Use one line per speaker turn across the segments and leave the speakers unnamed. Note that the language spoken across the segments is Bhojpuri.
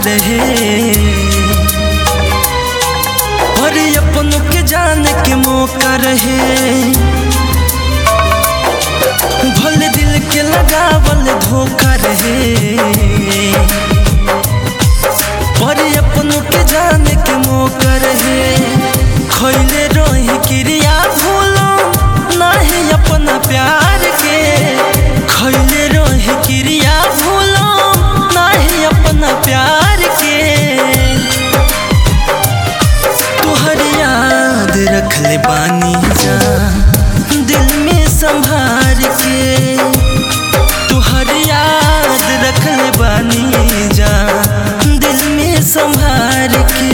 रहे और अपनों के जाने के मौका रहे भले दिल के लगावल धोखा रहे पर अपनों के जाने के मौका रहे खैले रही क्रिया भूलो नहीं अपना प्यार के खैले रही क्रिया भूलो नहीं अपना प्यार के तुहर याद रख ले बानी जा दिल में संभार के तुहर याद रख ले बानी जा दिल में संभार के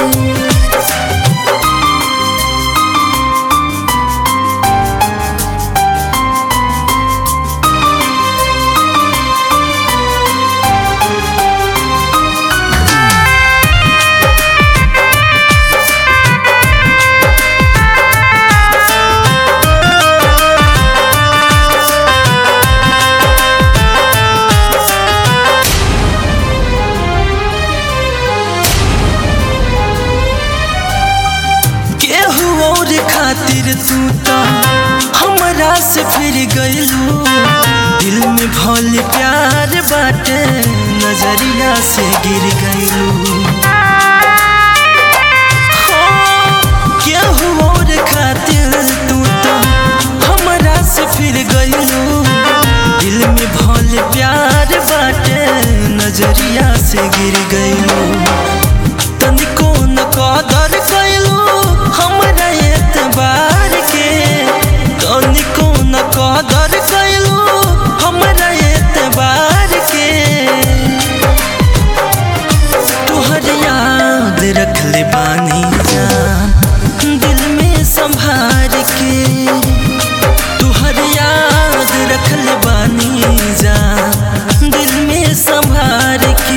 केहू और खातिर तू तो हमरा से फिर गइलू दिल में भल प्यार बाटे नजरिया से गिर गइलू हो, केहू और खातिर तू तो हमरा से फिर गइलू दिल में भल प्यार बाटे नजरिया से गिर गइलू तनिको न कदर कैलू हमरा एतबार के तनिको न कदर कैलू हमरा एतबार के तुहर याद रख ले बानी जा दिल में संभार के तुहर याद रख ले बानी जा दिल में संभार के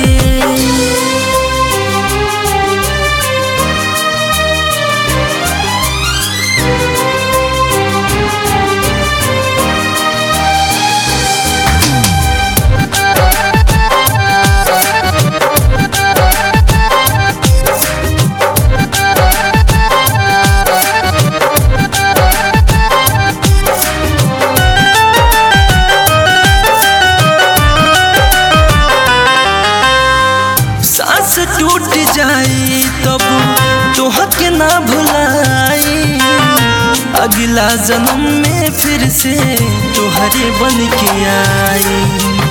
सांस टूट जाई तब तोहके ना भुलाई अगला जन्म में फिर से तोहरे बन के आई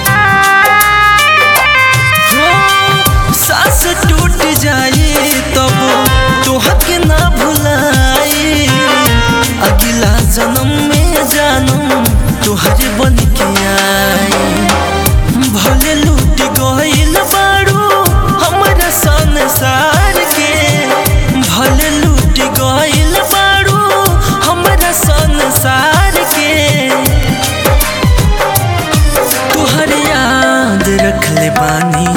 हो, सांस टूट जाई तब तोहके ना भुलाई अगला जन्म में जानम तोहरे बन के आई भले लूट गइल बारू हमरा संसार के भले लूट गइल बारू हमरा संसार के तुहर याद रख ले बानी